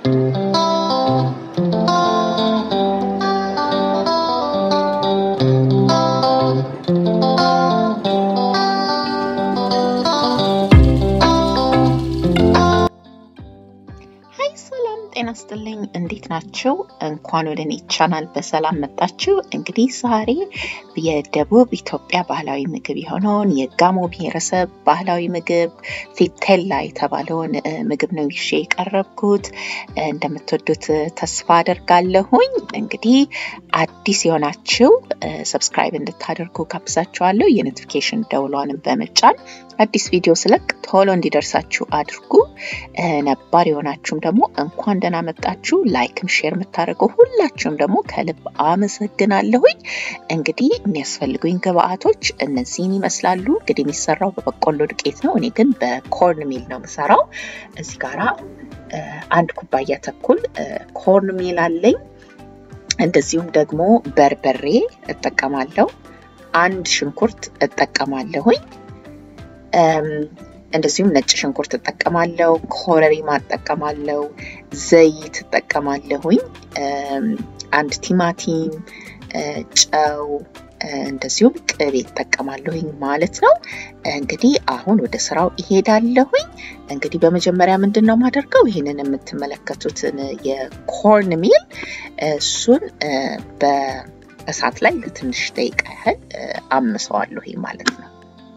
ሀይ ሰላም ጤና ስጥልኝ። እንዴት ናችሁ? እንኳን ወደ እኔ ቻናል በሰላም መጣችሁ። እንግዲህ ዛሬ የደቡብ ኢትዮጵያ ባህላዊ ምግብ የሆነውን የጋሞ ብሔረሰብ ባህላዊ ምግብ ፊቴላ የተባለውን እ፣ ምግብ ነው ይዤ የቀረብኩት። እ፣ እንደምትወዱት ተስፋ አደርጋለሁኝ። እንግዲህ አዲስ የሆናችሁ ሰብስክራይብ እንድታደርጉ ጋብዛችኋለሁ። የኖቲፊኬሽን ደውሏንም በመጫን አዲስ ቪዲዮ ስለቅ ቶሎ እንዲደርሳችሁ አድርጉ። እ፣ ነባር የሆናችሁም ደግሞ እንኳን ደህና መጣችሁ። ላይክም ሼር የምታደርገው ሁላችሁም ደግሞ ከልብ አመሰግናለሁኝ። እንግዲህ የሚያስፈልጉኝ ግብአቶች እነዚህን ይመስላሉ። እንግዲህ የሚሰራው በበቆሎ ዱቄት ነው። እኔ ግን በኮርን ሚል ነው የምሰራው። እዚህ ጋራ እ፣ አንድ ኩባያ ተኩል እ፣ ኮርን ሚል አለኝ። እንደዚሁም ደግሞ በርበሬ እጠቀማለሁ። አንድ ሽንኩርት እጠቀማለሁኝ። እም፣ እንደዚሁም ነጭ ሽንኩርት እጠቀማለሁ። ኮረሪማ እጠቀማለሁ። ዘይት እጠቀማለሁኝ። እም፣ አንድ ቲማቲም፣ እ፣ ጨው፣ እ፣ እንደዚሁም ቅቤ እጠቀማለሁኝ ማለት ነው። እንግዲህ አሁን ወደ ስራው እሄዳለሁኝ። እንግዲህ በመጀመሪያ ምንድን ነው የማደርገው? ይህንን የምትመለከቱትን የኮርን ሚል እሱን እ፣ በእሳት ላይ ለትንሽ ደቂቃ ያህል እ፣ አምሰዋለሁ ማለት ነው።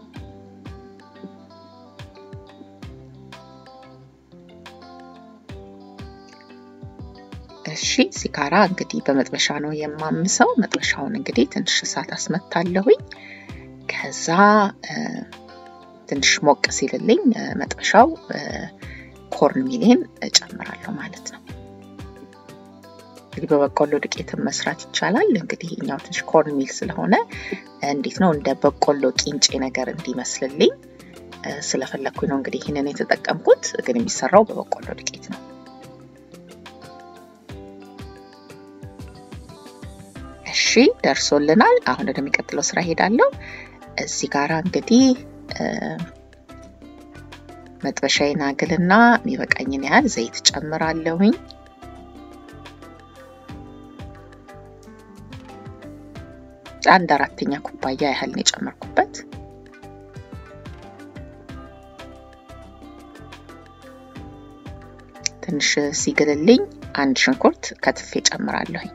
እሺ ሲጋራ እንግዲህ በመጥበሻ ነው የማምሰው። መጥበሻውን እንግዲህ ትንሽ እሳት አስመታለሁኝ። ከዛ እ፣ ትንሽ ሞቅ ሲልልኝ እ፣ መጥበሻው እ፣ ኮርን ሚሌን እጨምራለሁ ማለት ነው። እንግዲህ በበቆሎ ዱቄትን መስራት ይቻላል። እንግዲህ እኛው ትንሽ ኮርን ሚል ስለሆነ እንዴት ነው እንደ በቆሎ ቂንጬ ነገር እንዲመስልልኝ እ፣ ስለፈለግኩኝ ነው እንግዲህ ይህንን የተጠቀምኩት። ግን የሚሰራው በበቆሎ ዱቄት ነው። እሺ ደርሶልናል። አሁን ወደሚቀጥለው ስራ ሄዳለሁ። እዚህ ጋራ እንግዲህ እ፣ መጥበሻዬን አግልና የሚበቃኝን ያህል ዘይት ጨምራለሁኝ። አንድ አራተኛ ኩባያ ያህል ነው የጨመርኩበት። ትንሽ ሲግልልኝ አንድ ሽንኩርት ከትፌ ጨምራለሁኝ።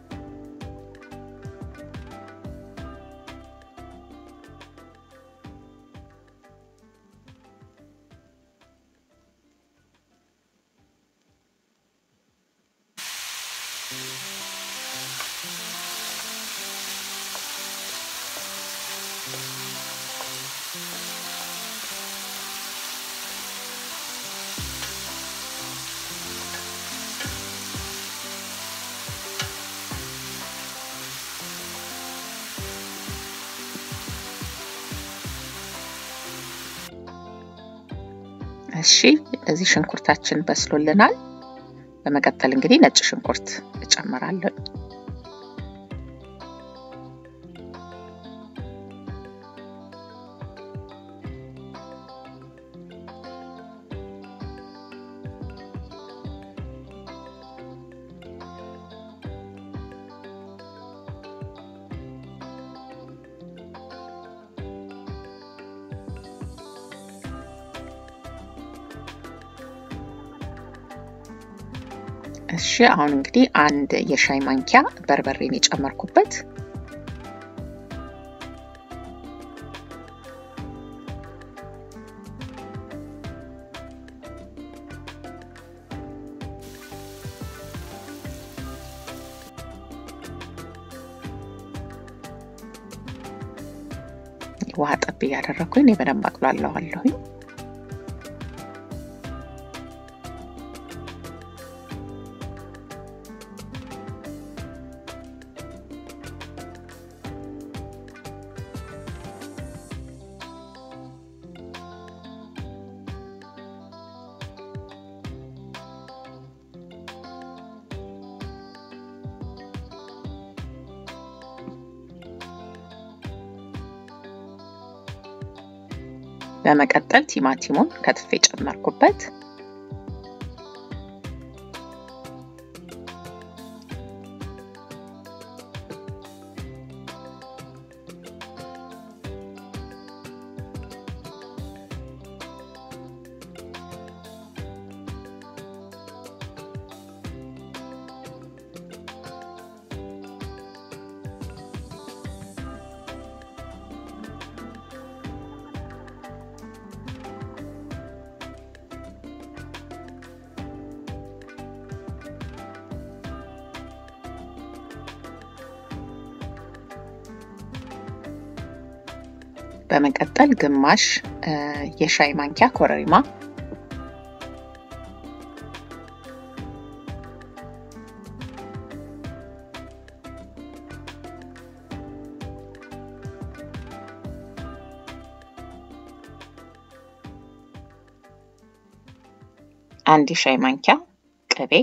እሺ እንደዚህ ሽንኩርታችን በስሎልናል። በመቀጠል እንግዲህ ነጭ ሽንኩርት እጨምራለሁ። እሺ አሁን እንግዲህ አንድ የሻይ ማንኪያ በርበሬን የጨመርኩበት ውሃ ጠብ እያደረግኩኝ እኔ በደንብ አቅሏለዋለሁኝ። በመቀጠል ቲማቲሙን ከትፌ ጨመርኩበት። በመቀጠል ግማሽ የሻይ ማንኪያ ኮረሪማ አንድ የሻይ ማንኪያ ቅቤ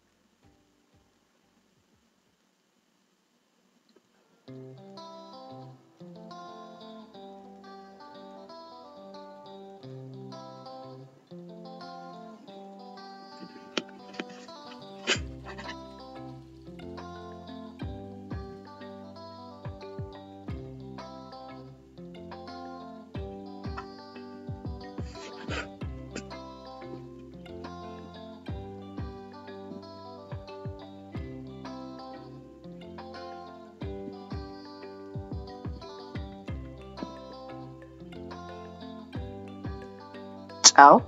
ጨው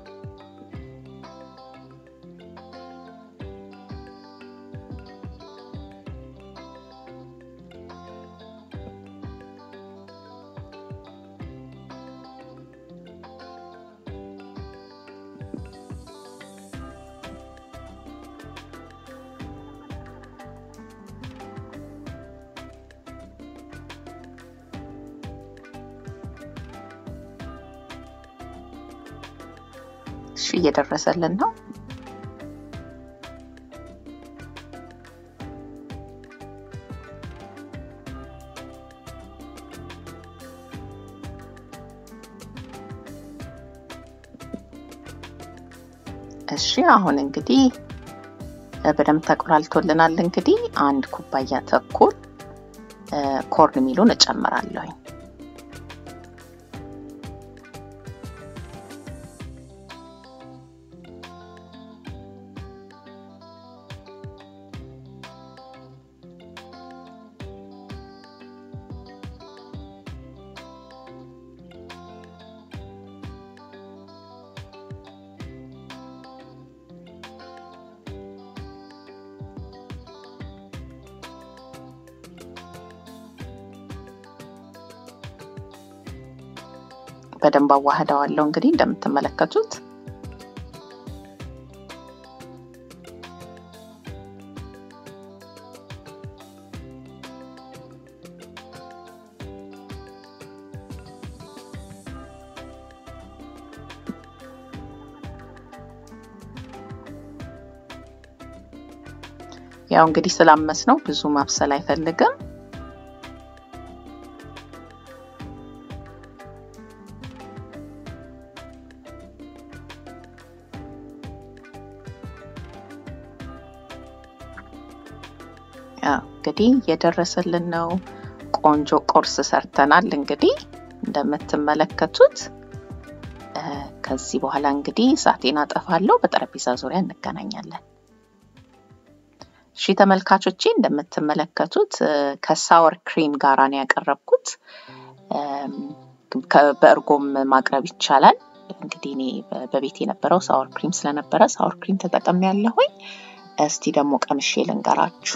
እሺ እየደረሰልን ነው። እሺ አሁን እንግዲህ በደንብ ተቆላልቶልናል። እንግዲህ አንድ ኩባያ ተኩል ኮርን ሚሉን እጨምራለሁኝ። በደንብ አዋህደዋለሁ። እንግዲህ እንደምትመለከቱት ያው እንግዲህ ስላመስ ነው ብዙ ማብሰል አይፈልግም። እንግዲህ የደረሰልን ነው። ቆንጆ ቁርስ ሰርተናል። እንግዲህ እንደምትመለከቱት ከዚህ በኋላ እንግዲህ እሳቴን አጠፋለሁ። በጠረጴዛ ዙሪያ እንገናኛለን። እሺ ተመልካቾቼ እንደምትመለከቱት ከሳወር ክሪም ጋራ ነው ያቀረብኩት። በእርጎም ማቅረብ ይቻላል። እንግዲህ እኔ በቤት የነበረው ሳወር ክሪም ስለነበረ ሳወር ክሪም ተጠቅሜ ያለሁኝ። እስቲ ደግሞ ቀምሼ ልንገራችሁ።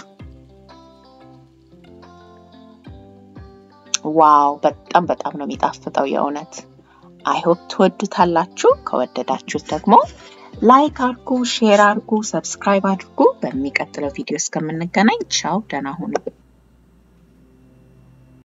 ዋው በጣም በጣም ነው የሚጣፍጠው የእውነት አይሆፕ ትወዱታላችሁ። ከወደዳችሁት ደግሞ ላይክ አድርጉ፣ ሼር አድርጉ፣ ሰብስክራይብ አድርጉ። በሚቀጥለው ቪዲዮ እስከምንገናኝ ቻው፣ ደህና ሁኑ።